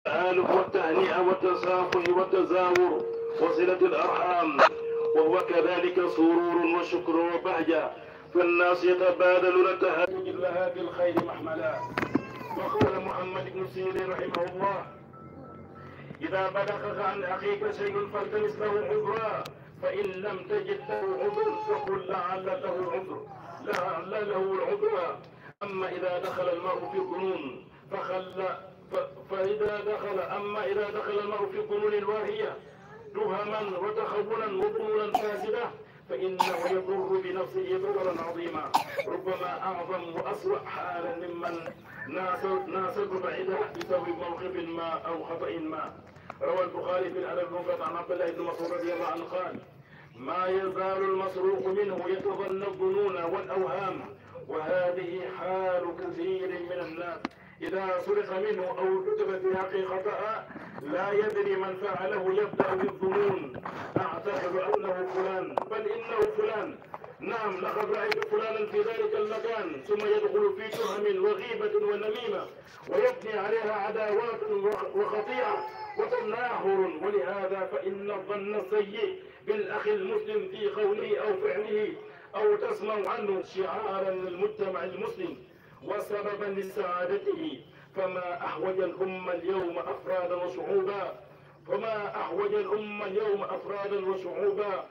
التآلف والتهنئة والتصافح والتزاور وصلة الأرحام وهو كذلك سرور وشكر وبهجة فالناس يتبادلون التهاني لها بالخير محملا وقال محمد بن سيرين رحمه الله إذا بلغك عن أخيك شيء فالتمس له عذرا فإن لم تجد له عذر فقل لعل له عذر لعل له العذر أما إذا دخل المرء في الظنون فخل ف- فإذا دخل أما إذا دخل المرء في الظنون الواهية تهما وتخونا وظنونا فاسدة فإنه يضر بنفسه ضررا عظيما ربما أعظم وأسوأ حالا ممن ناسب ناسب بعيدا بسبب موقف ما أو خطأ ما روى البخاري في الأدب المفرد عن عبد الله بن مسعود رضي الله عنه قال ما يزال المسروق منه يتظن الظنون والأوهام وهذه حال كثير من الناس إذا سرق منه أو كتب في حقه خطأ لا يدري من فعله يبدأ بالظنون أعتقد أنه فلان بل إنه فلان نعم لقد رأيت فلانا في ذلك المكان ثم يدخل في تهم وغيبة ونميمة ويبني عليها عداوات وخطيئة وتناحر ولهذا فإن الظن السيء بالأخ المسلم في قوله أو فعله أو تسمع عنه شعارا للمجتمع المسلم وسببا لسعادته فما أحوج الأمة اليوم أفرادا وشعوبا فما أحوج الأمة اليوم أفرادا وشعوبا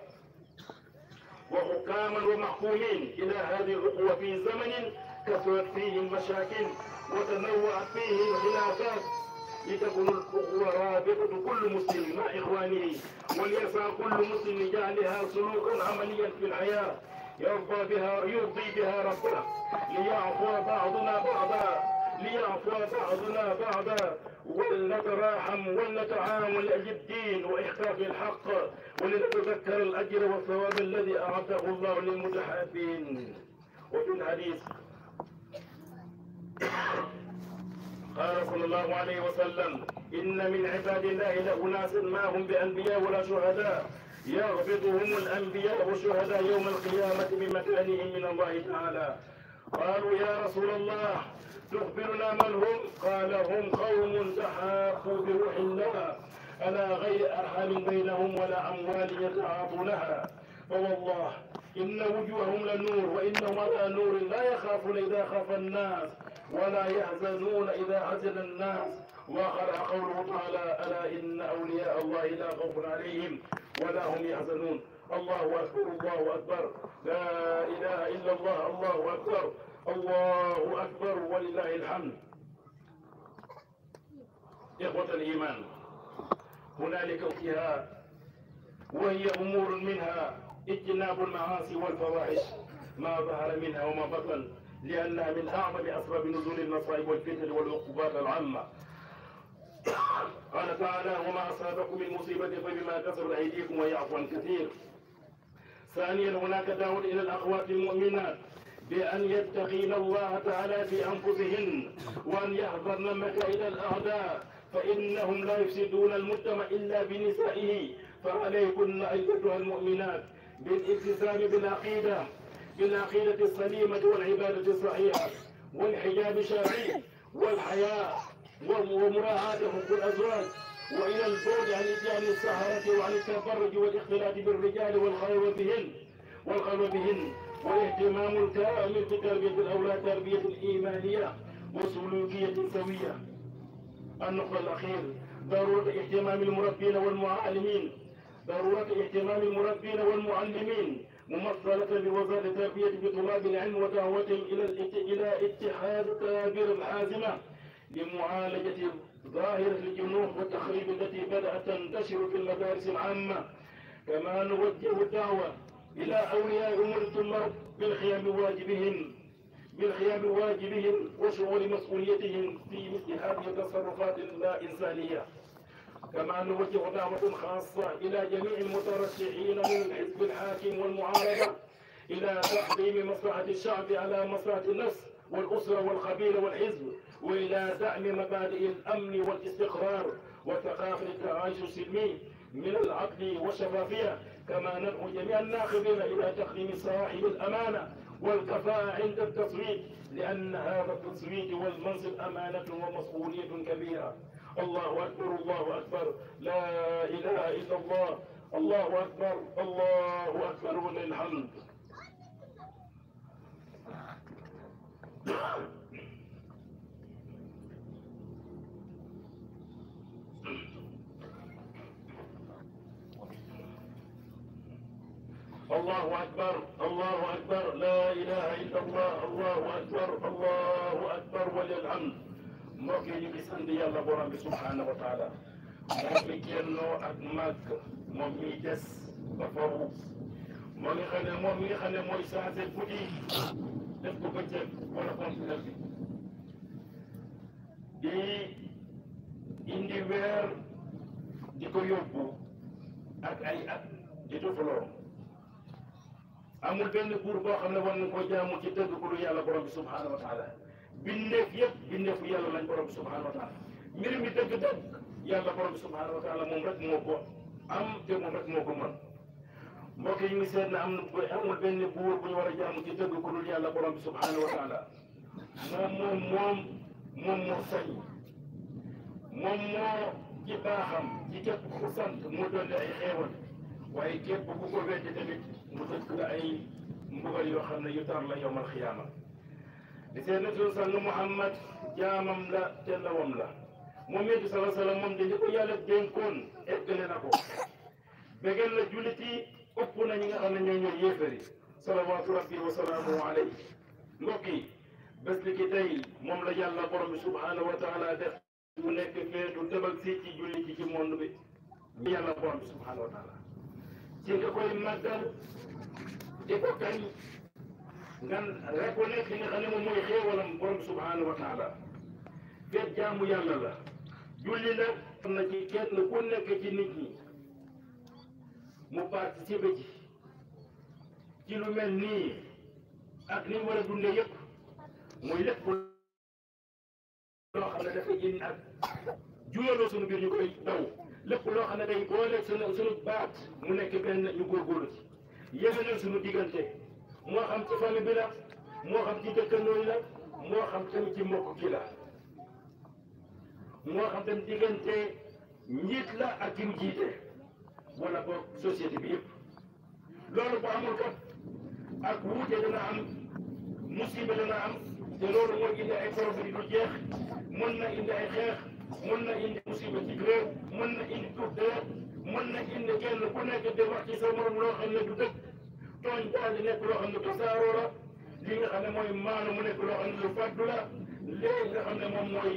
وحكاما ومحكومين إلى هذه الأخوة في زمن كثرت فيه المشاكل وتنوعت فيه الخلافات لتكون الأخوة رابطة كل مسلم مع إخوانه وليسعى كل مسلم لجعلها سلوكا عمليا في الحياة يرضى بها يرضي بها ربنا ليعفو بعضنا بعضا ليعفو بعضنا بعضا ولنتراحم ولنتعاون لأجل الدين وإحقاق الحق ولنتذكر الأجر والثواب الذي أعده الله للمتحابين وفي الحديث قال صلى الله عليه وسلم إن من عباد الله لأناس ما هم بأنبياء ولا شهداء يغبطهم الأنبياء والشهداء يوم القيامة بمكانهم من الله تعالى قالوا يا رسول الله تخبرنا من هم قال هم قوم تحاقوا بروح الله على غير أرحام بينهم ولا أموال يتعاطونها فوالله إن وجوههم لنور وإنهم على نور لا يخافون إذا خاف الناس ولا يحزنون إذا حزن الناس وقرأ قوله تعالى ألا إن أولياء الله لا خوف عليهم ولا هم يحزنون الله أكبر الله أكبر لا إله إلا الله الله أكبر الله أكبر ولله الحمد إخوة الإيمان هنالك فيها وهي أمور منها اجتناب المعاصي والفواحش ما ظهر منها وما بطن لأنها من أعظم أسباب نزول المصائب والفتن والعقوبات العامة قال تعالى وما أصابكم من مصيبة فبما كسبت أيديكم ويعفو عن كثير ثانيا هناك دعوة إلى الأخوات المؤمنات بأن يتقين الله تعالى في أنفسهن وأن يحذرن مكائد الأعداء فإنهم لا يفسدون المجتمع إلا بنسائه فعليكن أيتها المؤمنات بالالتزام بالعقيدة بالعقيدة السليمة والعبادة الصحيحة والحجاب الشرعي والحياء ومراعاة حقوق الأزواج وإلى البعد عن إتيان السهرة وعن التبرج والاختلاط بالرجال والخلوة بهن والخلوة بهن والاهتمام الكامل بتربية الأولاد تربية إيمانية وسلوكية سوية النقطة الأخير ضرورة اهتمام المربين والمعلمين ضرورة اهتمام المربين والمعلمين ممثلة بوزارة التربية بطلاب العلم ودعوتهم إلى إلى اتخاذ التدابير الحازمة لمعالجة ظاهرة الجنوح والتخريب التي بدأت تنتشر في المدارس العامة كما نوجه الدعوة إلى أولياء أمور الطلاب بالقيام بواجبهم بالقيام بواجبهم وشعور مسؤوليتهم في مثل هذه التصرفات اللا إنسانية كما نوجه دعوة خاصة إلى جميع المترشحين من الحزب الحاكم والمعارضة إلى تقديم مصلحة الشعب على مصلحة النفس والأسرة والقبيلة والحزب وإلى دعم مبادئ الأمن والاستقرار وثقافة التعايش السلمي من العدل والشفافية كما ندعو جميع الناخبين إلى تقديم صاحب الأمانة والكفاءة عند التصويت لأن هذا التصويت والمنصب أمانة ومسؤولية كبيرة الله أكبر الله أكبر لا إله إلا الله الله أكبر الله أكبر ولله الحمد الله أكبر الله أكبر لا إله إلا الله الله أكبر الله أكبر ولله الحمد mbokk yi ñu ngi sant yàlla borom bi subhanahu wa taala moo fi génnoo ak màgg moom miy des ba foofu moo ngi xam ne moom mi nga xam ne mooy changé guddi def ko bëccëg wala contraire bi di indi weer di ko yóbbu ak ay at di tufaloo amul benn buur boo xam ne war nañ koo jaamu ci dëgg ku dul yàlla borom bi subhanahu wa taala bindeef yëpp bindeefu yàlla lañ borom bi subhanahu wa taala mbir mi dëgg-dëgg yàlla borom bi subhanahu wa taala moom rek moo ko am te moom rek moo ko mën mbokk yi ñu ngi seet na am na amul benn buur bu ñu war a jaamu ci dëgg ku dul yàlla borom bi subhanahu wa taala moom moom moom moom moo sañ moom moo ci baaxam ci képp ku ko sant mu dolli ay xeewal waaye képp ku ko weddi tamit mu dëkk la ay mbugal yoo xam ne yu tar la yowmal xiyaama di seen na suñu sang Muhammad jaamam la te ndawam la moom it sala salaam moom dañu ko yàlla dénkoon eggale na ko bégal la jullit yi ëpp na ñi nga xam ne ñoo ñooy yéefari salawaatu rabbi wa salaamu alayhi mbokk yi bés li ki tey moom la yàlla borom bi subhanahu wa taala def bu nekk feetu tëbal si ci jullit yi ci monde bi ñu yàlla borom bi subhanahu wa taala ci nga koy màggal di ko kañ nga reconnaître li nga xam ne moom mooy xéewalam borom subhanahu wa taala feet jaamu yàlla la julli nag am na ci kenn ku nekk ci nit ñi mu participer ci ci lu mel nii ak ni mu war a dundee yëpp muy lépp loo xam ne dafa indi ak juyaloo suñu biir ñu koy daw lépp loo xam ne day boole suñu suñu baat mu nekk benn ñu góorgóorlu ci yëgalal suñu diggante moo xam ci famille bi la moo xam ci dëkkandoo yi la moo xam tamit ci mbokk ki la moo xam tamit diggante njiit la ak ki mu jiite wala boog société bi yëpp loolu bu amul kat ak wuute dana am musiba dana am te loolu mooy indi ay problème yu dul jeex mën na indi ay xeex mën na indi musiba ci réew mën na indi tuut deret mën na indi kenn ku nekk di wax ci sa morom loo xam ne du dëgg tooñ daal di nekk loo xam ne tasaaroo la li nga xam ne mooy maanu mu nekk loo xam ne lu faddu la léegi nga xam ne moom mooy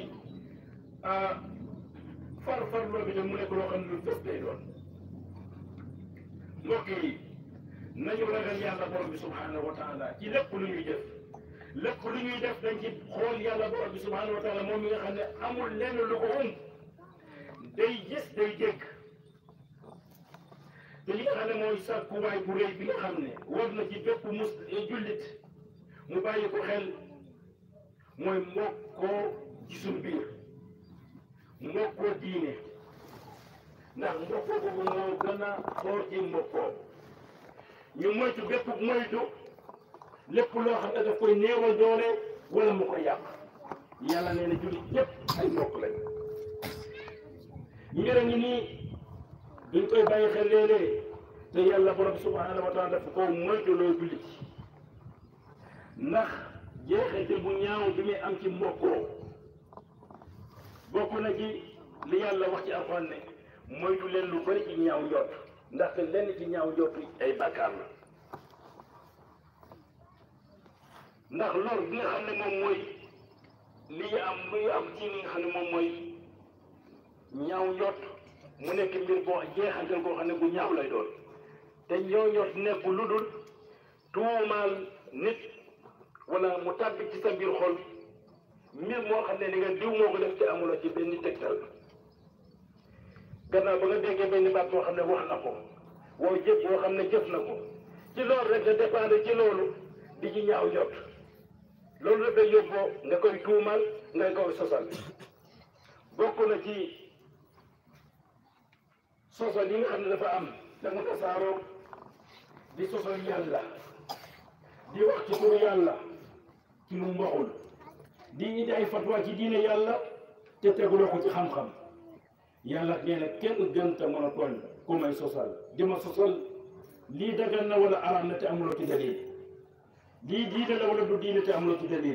far far loo bi te mu nekk loo xam ne lu fës day doon mbokk yi nañu ragal yàlla borom bi subhanahu wa taala ci lépp lu ñuy def lépp lu ñuy def dañ ci xool yàlla borom bi subhanahu wa taala moom mi nga xam ne amul lenn lu ko um day gis day dégg te li nga xam ne mooy sàkkuwaay bu rëy bi nga xam ne war na ci bépp mus jullit mu bàyyi ko xel mooy mbokkoo ci suñu biir mbokkoo diine ndax mbokkoo boobu moo gën a xool ci mbokkoo ñu moytu bépp moytu lépp loo xam ne daf koy néewal doole wala mu koy yàq yàlla nee na jullit ñëpp ay mbokk lañ mbir a ngi nii duñ koy bàyyi xel léeg-léeg te yàlla borom subhanahu wa taala dafa ko moytu loo jullit ndax jeexite bu ñaaw bi muy am ci mbokkoo bokk na ci li yàlla wax ci alxuraan ne moytu leen lu bari ci ñaaw njort ndaxte lenn ci ñaaw njort ay bàkkaar la ndax lor bi nga xam ne moom mooy li am li am ci li nga xam ne moom mooy ñaaw njort mu nekk mbir boo jeexantal koo xam ne bu ñaaw lay doon te ñoo njort nekk lu dul tuumaal nit wala mu tàbbi ci sa biir xol mbir moo xam ne ni nga diw moo ko def te amuloo ci benn tegtal gannaaw ba nga déggee benn baat boo xam ne wax na ko woo jëf boo xam ne jëf na ko ci loolu rek nga dépendre ci loolu di ci ñaaw jot loolu dafay yóbboo nga koy tuumal nga koy sosal bokk na ci sosal yi nga xam ne dafa am da nga tasaaroo di sosal yàlla di wax ci turu yàlla ci lu mu waxul di indi ay fatwa ci diine yàlla te teguloo ko ci xam-xam yàlla nee na kenn gën te mën a tooñ ku may sosal di ma sosal lii dagan na wala araam na te amuloo ci dalil lii diine la wala du diine te amuloo ci dalil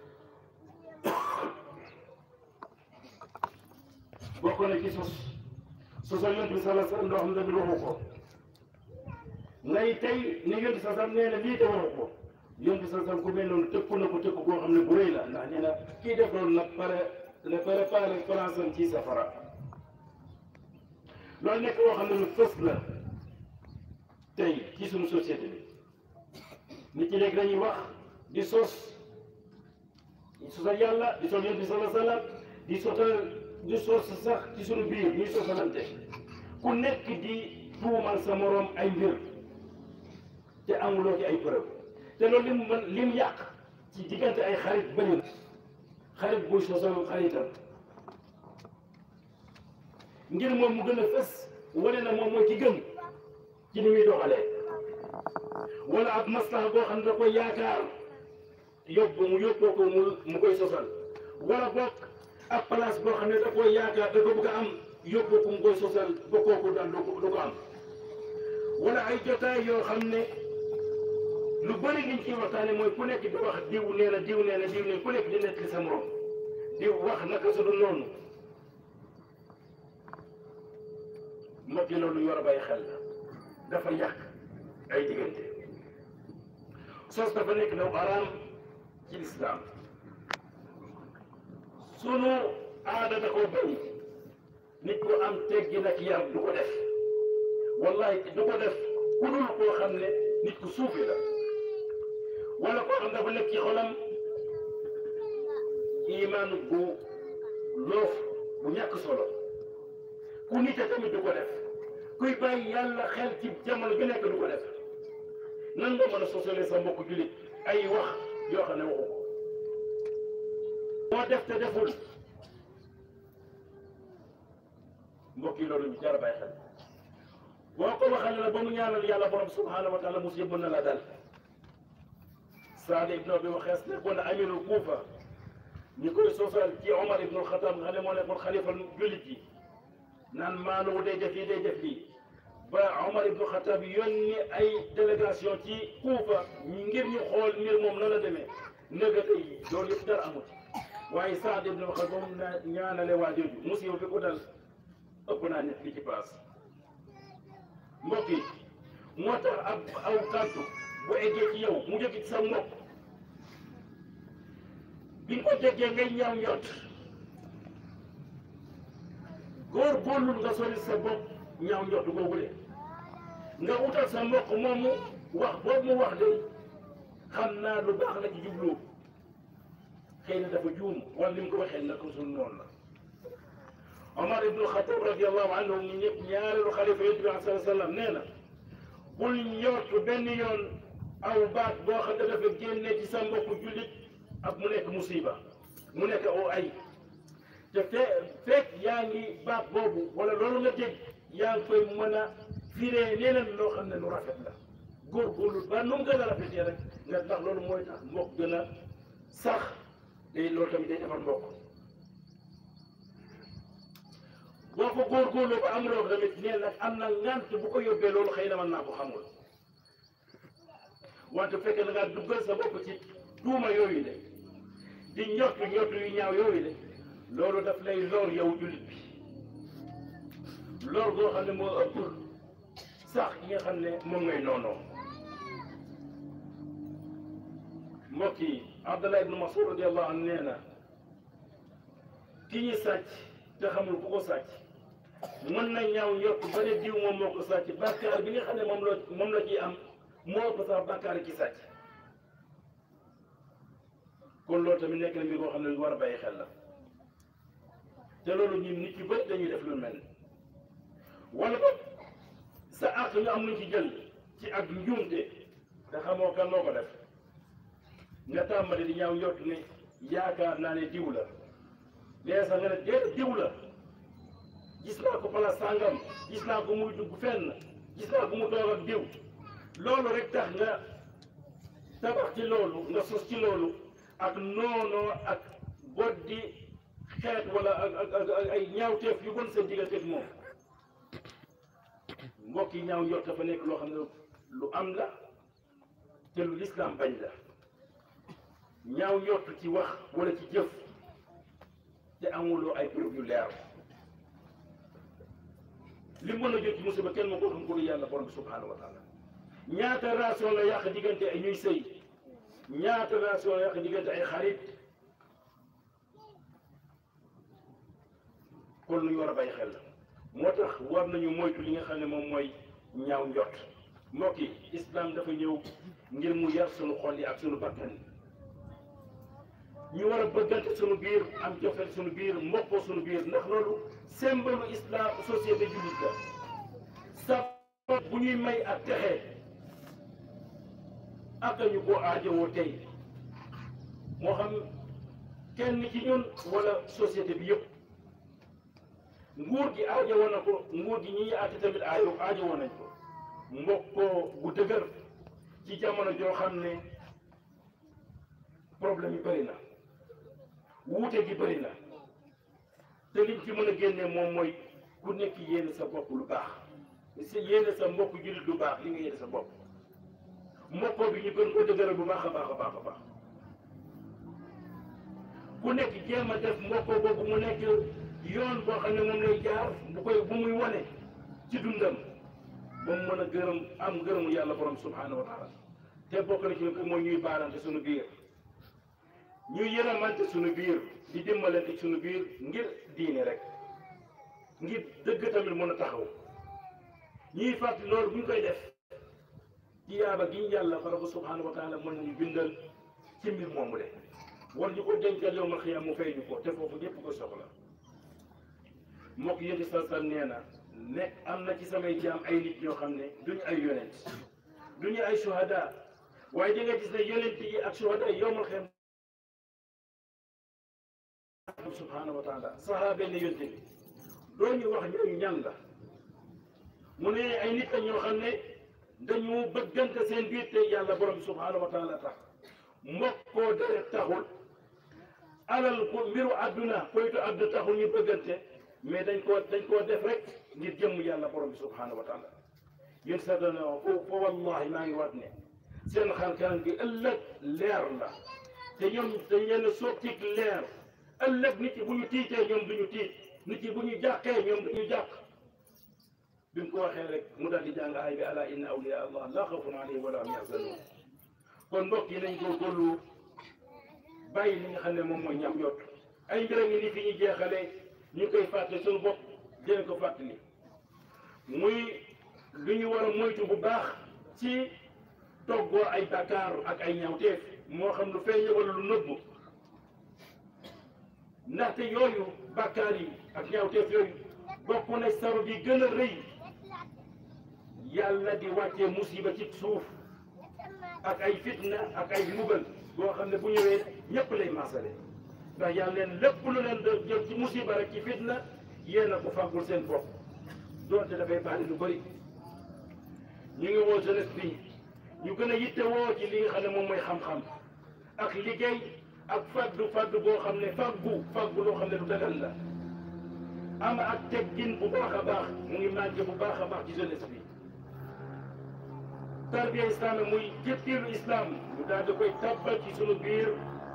bokk na ci sos sosal yonent bi sallallahu alayhi wasallam loo xam ne tamit waxu ko ngay tey ni yonent bi sallallahu nee na lii te waxu ko yonent bi sallallahu ku mel noonu tëkku na ko tëkku koo xam ne bu rëy la ndax nee na kii def loolu nag pare na préparé France am ci safara loolu nekk loo xam ne lu fës la tey ci suñu société bi nit ñi léegi dañuy wax di sos di sosal yàlla di sos yonent bi sallallahu alayhi wasallam di sosal di sos sax ci suñu biir ñuy sosalante ku nekk di tuumal sa moroom ay mbir te amuloo ci ay preuve te loolu lim mën lim yàq ci diggante ay xarit bëri na xarit buy sosal xaritam ngir moom mu gën a fës wane na moom mooy ci gën ci ni muy doxalee wala ab maslaha boo xam ne da koy yaakaar yóbbu mu yóbboo ko mu mu koy sosal wala bokk ab place boo xam ne da koy yaakaar da ko bëgg a am yóbbu ko mu koy sosal ba kooku daal du ko du ko am wala ay jotaay yoo xam ne lu bëri liñ ciy waxtaane mooy ku nekk di wax diw nee na diw nee na diw nee ku nekk di nekk sa morom diw wax naka su dul noonu mbokk yi loolu yor a bàyyi xel la dafa yàq ay diggante sos dafa nekk daw araam ci lislaam sunu aada da koo bañ nit ko am teggi nag yar du ko def wallahi du ko def ku dul koo xam ne nit ku suufi la wala koo xam dafa nekk ci xolam imaan bu loof bu ñàkk solo ku nite tamit du ko def kuy bàyyi yàlla xel ci jamono bi nekk du ko def nan nga mën a sosalee sa mbokk jullit ay wax yoo xam ne waxu ko moo def te deful mbokk yi loolu jar a bàyyi xel boo ko waxal la ba mu ñaanal yàlla borom subhanahu wa taala musiba mën na la dal Saad ibn Abi Waqaas nekkoon na amirul Kuufa ñi koy sosal ci Omar ibnul Xataab nga xam ne moo nekkoon xalifa jullit yi naan maanaam day def lii day def lii ba Omar ibnu Xataab yónni ay délégation ci Kuufa ngir ñu xool mbir moom na la demee nëgga tey loolu yëpp dara amut waaye Saad ibnu Waqaas moom na ñaanale waa jooju musiba bi ko dal ëpp naa nit li ci paas mbokk yi moo tax ab aw kàddu bu eggee ci yow mu jóge ci sa mbokk bi nga ko déggee ngay ñaaw njot góor góorlul nga sori sa bopp ñaaw njot googu de nga utal sa mbokk moomu wax boobu mu wax de xam naa lu baax la ci jublu xëy na dafa juum wala ni mu ko waxee nag suñu noonu la Omar ibnu Xataab radiallahu anhu ñu ñëpp ñaareelu xalifa yonent bi sallallahu alayhi wa sallam nee na bul njort benn yoon aw baat boo xam ne dafa génnee ci sa mbokku jullit ak mu nekk musiba mu nekk aw ay te fe fekk yaa ngi baat boobu wala loolu nga dégg yaa ngi koy mën a firee neneen loo xam ne lu rafet la góorgóorlu ba nu mu gën a rafetee rek nga ndax loolu mooy tax mbokk gën a sax te loolu tamit day defar mbokk boo ko góorgóorloo ba amuloo ko tamit nee nag am na ngant bu ko yóbbee loolu xëy na mën naa ko xamul wante bu fekkee da ngaa duggal sa bopp ci tuuma yooyu de di ñottu ñottu yu ñaaw yooyu de loolu daf lay lor yow jullit bi lor goo xam ne moo ëpp sax ki nga xam ne moom ngay noonoo mbokk yi Abdallah ibnu Mas'ud radiyallahu anhu nee na ki ñu sàcc te xamul ku ko sàcc mën na ñaaw njort ba ne diw moom moo ko sàcc bàkkaar bi nga xam ne moom la moom la ciy am moo ëpp sax bàkkaar ki sàcc kon loolu tamit nekk na mbir boo xam ne lu war a bàyyi xel la te loolu ñun nit yu bëri dañuy def lu mel wala ba sa àq nga am luñ ci jël ci ak njuumte te xamoo kan moo ko def nga tàmbali di ñaaw njort ne yaakaar naa ne diw la léegi sax nga ne déet diw la gis naa ko pala sàngam gis naa ko muy dugg fenn gis naa ko mu toog ak diw loolu rek tax nga tabax ci loolu nga sos ci loolu ak noonoo ak boddi xeet wala ak ak ak ay ñaawteef yu bon seen digganteeg moom mbokk yi ñaaw njort dafa nekk loo xam ne lu am la te lu lislaam bañ la ñaaw njort ci wax wala ci jëf te amuloo ay preuve yu leer li mën a jot ci musiba kenn moo ko xam ko lu yàlla borom bi subhanahu wa taala ñaata relation la yàq diggante ay ñuy sëy ñaata relation la yàq diggante ay xarit kon lu ñu war a bàyyi xel la moo tax war nañu moytu li nga xam ne moom mooy ñaaw njot mbokk yi islam dafa ñëw ngir mu yar sunu xol yi ak sunu bakkan ñu war a bëggante sunu biir am jofeel sunu biir mbokkoo sunu biir ndax loolu symbole islam société jullit la sa bu ñuy may ak texe ak ñu ko aajowoo tey moo xam kenn ci ñun wala société bi yëpp nguur gi aajowoo na ko nguur gi ñi àtte tamit aajo aajowoo nañ ko mbokkoo bu dëgër ci jamono joo xam ne problème yi bëri na wuute gi bëri na te liñ ci mën a génne moom mooy ku nekk yéene sa bopp lu baax si yéene sa mbokk jullit lu baax li nga yéene sa bopp mbokkoo bi ñu gën ko dëgëral bu baax a baax a baax a baax ku nekk jéem a def mbokkoo boobu mu nekk yoon boo xam ne moom lay jaar bu koy bu muy wane ci dundam ba mu mën a gërëm am gërëmu yàlla borom subhanahu wa taala te bokk na ci mooy ñuy baalante suñu biir ñuy yërëmante suñu biir di dimbalante suñu biir ngir diine rek ngir dëgg tamit mën a taxaw ñuy fàttali loolu bu ñu koy def ci yaaba gi ñu yàlla borom subhanahu wa taala mën nañu bindal ci mbir moomu de war ñu ko dencal yow ma xiyam mu fay ñu ko te foofu ñëpp ko soxla mbokk yéen sa sal nee na ne am na ci samay jaam ay nit ñoo xam ne duñu ay yonent duñu ay shuhada waaye di nga gis ne yonent yi ak shuhada yi yowmal xiyam subhanahu wa taala sahaaba ne yonent bi doo ñu wax ñooñu ñan la mu ne ay nit la ñoo xam ne dañu bëggante seen biir te yàlla borom bi subhanahu wa taala tax mbokkoo deret taxul alal ko mbiru àdduna koytu àdduna taxul ñu bëggante mais dañ koo dañ koo def rek ngir jëmm yàlla borom bi subhanahu wa taala yéen sa dana fo fo wallahi maa ngi waat ne seen xar kanam gi ëllëg leer la te ñoom dañ leen sotti leer ëllëg nit yi bu ñu tiitee ñoom du ñu tiit nit yi bu ñu jàqee ñoom du ñu jàq bi mu ko waxee rek mu daal di jàng ay bi ala inna awliya allah la xawfun alayhim wala hum yaxzanun kon mbokk yi nañ góorgóorlu bàyyi li nga xam ne moom mooy ñam yott ay mbir ngi ni fi ñu jeexalee ñu koy fàtte suñu bopp dinañ ko fàttali muy lu ñu war a moytu bu baax ci toggoo ay bàkkaar ak ay ñawteef moo xam lu feeñ wala lu nëbbu ndaxte yooyu bàkkaar yi ak ñawteef yooyu bokk na sabab yi gën a rëy yàlla di wàccee musiba ci suuf ak ay fitna ak ay mbugal boo xam ne bu ñëwee ñëpp lay maasale ndax yàlla leen lépp lu leen da jël ci musiba rek ci fitna yéen a ko fàggul seen bopp doonte dafay bari lu bëri ñu ngi woo jeunesse bi ñu gën a yitte woo ci li nga xam ne moom mooy xam-xam ak liggéey ak faddu faddu boo xam ne faggu faggu loo xam ne du dagal la am ak teggin bu baax a baax mu ngi manqué bu baax a baax ci jeunesse bi tarbiya islam muy jëppiilu islam mu daal di koy tabbal ci sunu biir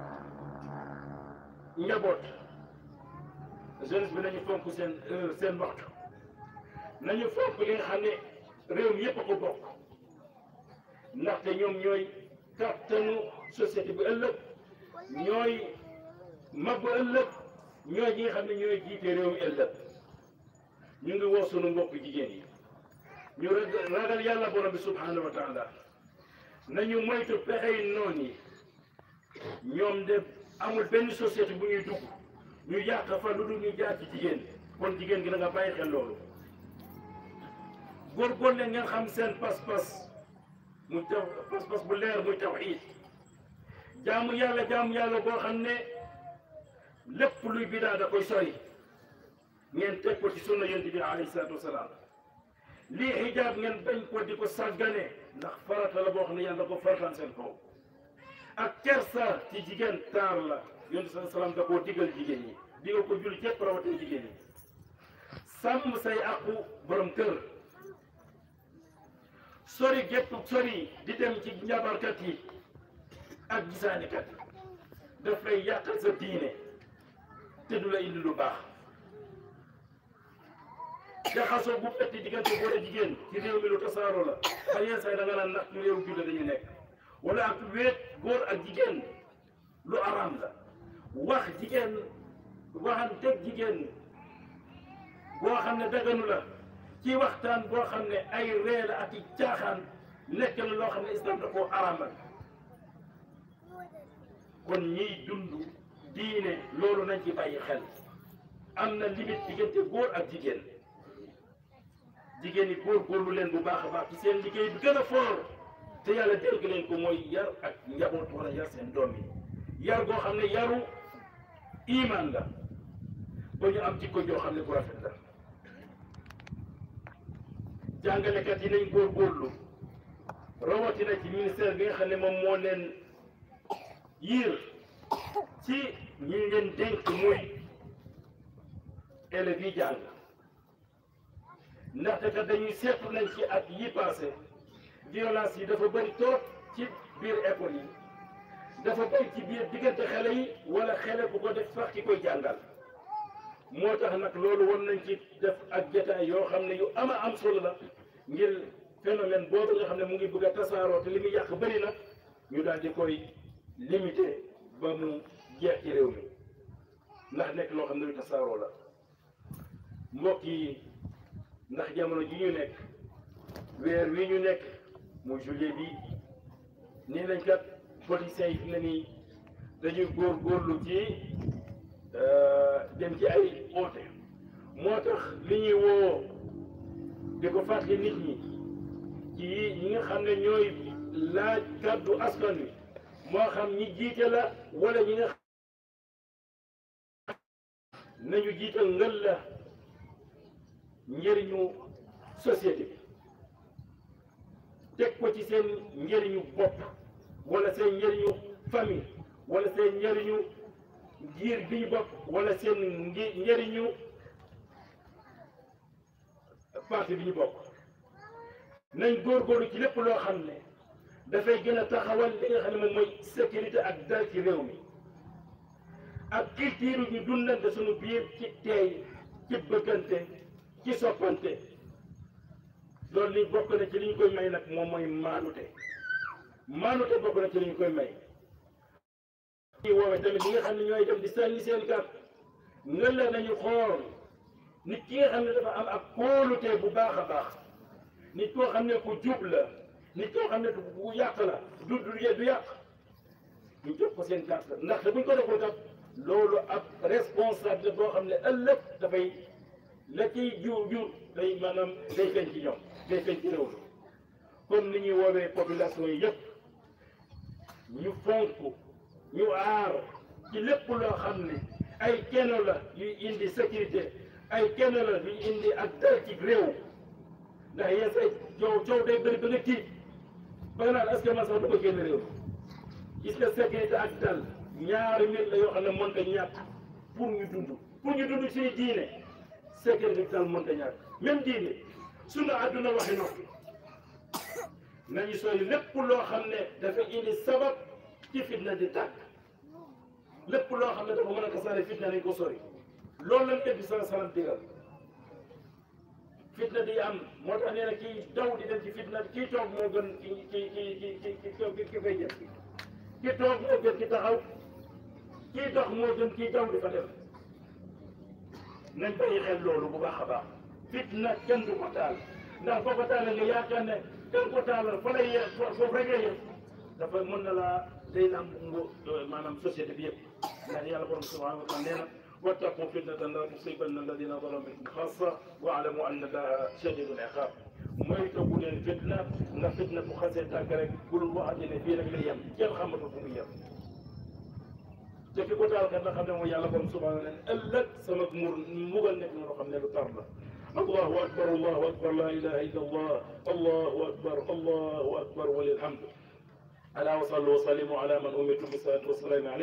njaboot jeunesse bi nañu fonk seen seen waxtu nañu fonk li nga xam ne réew mi yëpp a ko bokk ndaxte ñoom ñooy kattanu société bi ëllëg ñooy mabbu ëllëg ñooy ñi nga xam ne ñooy jiite réew mi ëllëg ñu ngi woo sunu mbokk jigéen yi ñu ragal yàlla borom bi subhanahu wa taala nañu moytu pexey noon yi ñoom de amul benn société bu ñuy dugg ñu yàq fa lu dul ñu jaar ci jigéen kon jigéen gi na nga bàyyi xel loolu góorgóorlu leen ngeen xam seen pas-pas muy taw pas-pas bu leer muy tawxiid jaamu yàlla jaamu yàlla boo xam ne lépp luy bidaa da koy sori ngeen teg ko ci sunna yonent bi alayhi salaatu wasalaam lii xijaab ngeen bañ ko di ko sàggane ndax farata la boo xam ne yàlla da ko farataan seen kaw ak kersa ci jigéen taar la yonent sa salaam da koo digal jigéen ñi di nga ko jul képp rawatina jigéen ñi sàmm say àqu borom kër sori gépp sori di dem ci njabarkat yi ak gisaanikat yi daf lay yàqal sa diine te du la indi lu baax jaxasoo bu metti diggante góor a jigéen ci réew mi lu tasaaroo la ba yenn saa yi da nga naan ndax ñu réew jullit dañu nekk wala ak wéet góor ak jigéen lu araam la wax jigéen waxanteeg jigéen boo xam ne daganu la ci waxtaan boo xam ne ay ree la ak i caaxaan nekk na loo xam ne islam da koo araamal kon ñiy dund diine loolu nañ ci bàyyi xel am na limite diggante góor ak jigéen jigéen ñi góor góorlu leen bu baax a baax ci seen liggéey bi gën a foor te yàlla dénk leen ko mooy yar ak njaboot wala yar seen doom yi yar goo xam ne yaru iman la ba ñu am jikko joo xam ne bu rafet la jàngalekat yi nañ góor góorlu rawatina ci ministère bi nga xam ne moom moo leen yiir ci ñi leen dénk muy élèves yi jàng ndaxte kat dañuy seetlu nañ ci at yi passé violence yi dafa bëri trop ci biir école yi dafa bëri ci biir diggante xale yi wala xale bu ko def sax ki koy jàngal moo tax nag loolu war nañ ci def ak jotaay yoo xam ne yu ama am solo la ngir phénomène boobu nga xam ne mu ngi bëgg a tasaaroo te li muy yàq bëri na ñu daal di koy limité ba mu jeex ci réew mi ndax nekk loo xam ne lu tasaaroo la mbokk yi ndax jamono ji ñu nekk weer wi ñu nekk muy juillet bi nii nañ kat politiciens yi fi ne nii dañuy góor góorlu ci dem ci ay oote moo tax li ñuy woo di ko fàttali nit ñi ci ñi nga xam ne ñooy laaj kàddu askan wi moo xam ñi jiite la wala ñi nga nañu jiital ngël la njëriñu société bi teg ko ci seen njëriñu bopp wala seen njëriñu famille wala seen njëriñu giir bi ñu bopp wala seen ngi njëriñu parti bi ñu bokk nañ góorgóorlu ci lépp loo xam ne dafay gën a taxawal li nga xam ne moom mooy sécurité ak dal ci réew mi ak culture ñu dundante suñu biir ci teey ci bëggante ci soppante loolu li bokk na ci li ñu koy may nag moom mooy maanute maanute bokk na ci li ñu koy may ñi woowee tamit ñi nga xam ne ñooy dem di sànni seen carte nga la nañu xool nit ki nga xam ne dafa am ak kóolute bu baax a baax nit koo xam ne ku jub la nit koo xam ne bu yàq la du du du yàq ñu jox ko seen carte ndaxte buñ ko defoo kat loolu ab responsable boo xam ne ëllëg dafay la ciy jur jur day maanaam day feeñ ci ñoom day feeñ ci réew mi comme ni ñuy woowee population yi yëpp ñu fonk ñu aar ci lépp loo xam ne ay kenn la yuy indi sécurité ay kenn la yuy indi ak dal ci réew ndax yenn say coow coow day bëri ba nga tiit ba nga naan est-ce que man sax du ko génn réew gis nga sécurité ak dal ñaari mbir la yoo xam ne mënta ñàkk pour ñu dund pour ñu dund suñu diine sécurité ak dal mënta ñàkk même diine suñu àdduna waxi noppi nañu sori lépp loo xam ne dafa indi sabab ci fitna di tàkk lépp loo xam ne dafa mën a tasaare fitna nañ ko sori loolu lañ def bi sala salam digal fitna di am moo tax nee na kii daw di dem ci fitna kii toog moo gën ki ki ki ki ki ki ki koy jëf ki toog moo gën ki taxaw kii dox moo gën kii daw di fa dem nañ bàyyi xel loolu bu baax a baax fitna kenn du ko taal ndax boo ko taalee nga yaakaar ne kenn ko taalal fa lay yem foofu rek lay yem dafa mën na laa day lamb ngu maanaam société bi yëpp ndax yàlla borom subhanahu wa taala nee na wattaqu fitnatan la tusibanna alladina zalamu minkum xassa wa alamu anna allaha shadidul iqab mooy toggu leen fitna ndax fitna bu xasee tàgg rek bul waxati ne fii rek lay yem kenn xamatu fu muy yem te ki ko taal kat nga xam ne mooy yàlla borom subhanahu wa taala ëllëg sama mur mugal nekk na loo xam ne lu tar la allahu akbar allahu akbar la ilaha illa allah allahu akbar allahu akbar walilhamdu ألا وصلوا وسلموا على من أمرتم بالصلاة والسلام عليه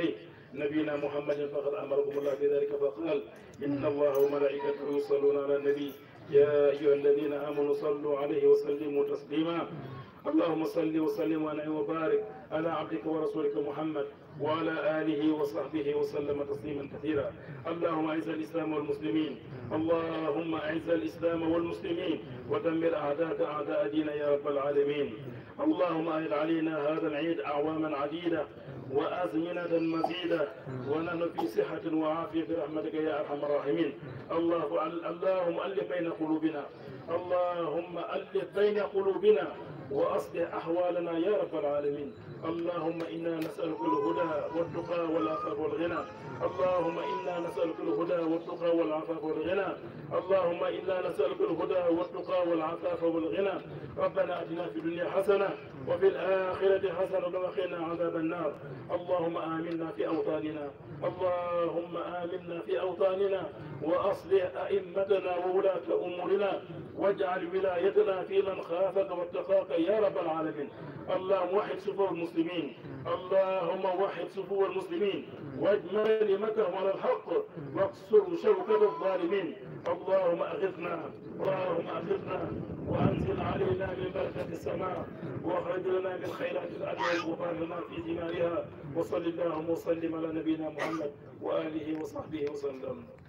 نبينا محمد فقد أمركم الله بذلك فقال إن الله وملائكته يصلون على النبي يا أيها الذين آمنوا صلوا عليه وسلموا تسليما اللهم صل وسلم وانعم وبارك على عبدك ورسولك محمد وعلى آله وصحبه وسلم تسليما كثيرا اللهم أعز الإسلام والمسلمين اللهم أعز الإسلام والمسلمين ودمر أعداءك أعداء دينا يا رب العالمين اللهم أهل علينا هذا العيد أعواما عديدة وأزمنة مزيدة ونحن في صحة وعافية برحمتك يا أرحم الراحمين الله اللهم ألف بين قلوبنا اللهم ألف بين قلوبنا وأصلح أحوالنا يا رب العالمين اللهم إنا نسألك الهدى والتقى والعفاف والغنى اللهم إنا نسألك الهدى والتقى والعفاف والغنى اللهم إنا نسألك الهدى والتقى والعفاف والغنى ربنا أتنا في الدنيا حسنة وفي الآخرة حسنة وقنا عذاب النار اللهم آمنا في أوطاننا اللهم آمنا في أوطاننا وأصلح أئمتنا وولاة أمورنا واجعل ولايتنا في من خافك واتقاك يا رب العالمين اللهم وحد صفوف المسلمين اللهم وحد صفوف المسلمين واجمع كلمتهم على الحق واقصر شوكة الظالمين اللهم أغثنا اللهم أغثنا وأنزل علينا من بركة السماء واخرج لنا من خيرات الأرض والغفران لنا في ثمارها وصل اللهم وسلم على نبينا محمد وآله وصحبه وسلم